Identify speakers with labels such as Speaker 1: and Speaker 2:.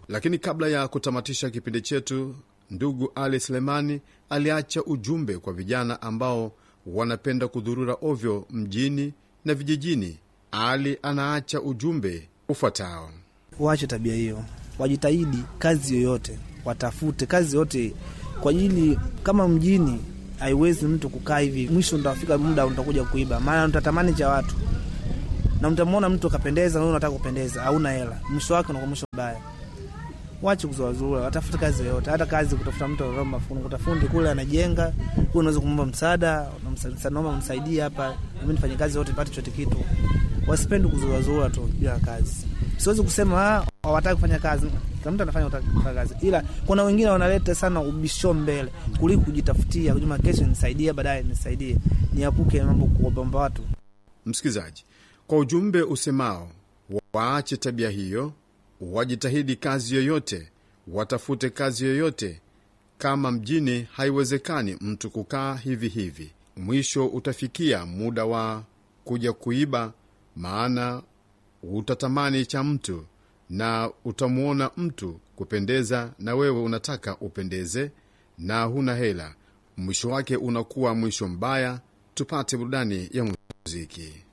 Speaker 1: Lakini kabla ya kutamatisha kipindi chetu, ndugu Ali Selemani aliacha ujumbe kwa vijana ambao wanapenda kudhurura ovyo mjini na vijijini. Ali anaacha ujumbe ufuatao:
Speaker 2: waache tabia hiyo, wajitahidi kazi yoyote, watafute kazi yote kwa ajili, kama mjini haiwezi mtu kukaa hivi, mwisho utafika muda utakuja kuiba, maana mtatamani cha watu na mtamwona mtu akapendeza, na unataka kupendeza, hauna hela, mwisho wake unakuwa mwisho mbaya. Wache kuzuazua, watafute kazi yoyote, hata kazi kutafuta mtu anaomba fundi, kutafundi kule anajenga, wewe unaweza kumwomba msaada, naomba msaidie hapa, nami nifanye kazi yote nipate chote kitu. Wasipende kuzuazua tu bila kazi. Siwezi kusema hawataki kufanya kazi, kila mtu anafanya kufanya kazi, ila kuna wengine wanaleta sana ubisho mbele kuliko kujitafutia, kujuma kesho nisaidie, baadaye nisaidie, niapuke mambo kuomba watu.
Speaker 1: Msikilizaji, kwa ujumbe usemao waache tabia hiyo, wajitahidi kazi yoyote, watafute kazi yoyote. Kama mjini haiwezekani mtu kukaa hivi hivi, mwisho utafikia muda wa kuja kuiba, maana utatamani cha mtu na utamwona mtu kupendeza, na wewe unataka upendeze na huna hela. Mwisho wake unakuwa mwisho mbaya. Tupate burudani ya muziki.